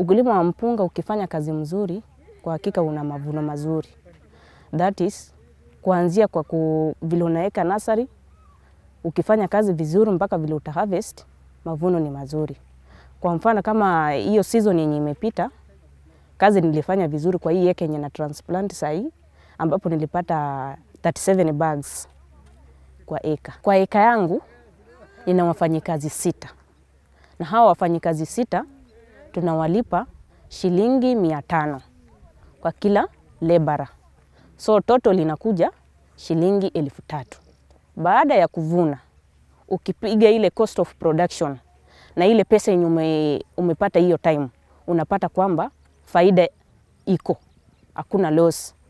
Ukulima wa mpunga ukifanya kazi mzuri, kwa hakika una mavuno mazuri. That is kuanzia kwa ku, vile unaweka nasari, ukifanya kazi vizuri mpaka vile uta harvest, mavuno ni mazuri. Kwa mfano kama hiyo season yenye imepita, kazi nilifanya vizuri kwa hii eka yenye na transplant sahi, ambapo nilipata 37 bags kwa eka. Kwa eka yangu nina wafanyikazi sita, na hawa wafanyikazi sita tunawalipa shilingi mia tano kwa kila lebara, so total inakuja shilingi elfu tatu. Baada ya kuvuna, ukipiga ile cost of production na ile pesa yenye ume, umepata hiyo time, unapata kwamba faida iko, hakuna loss.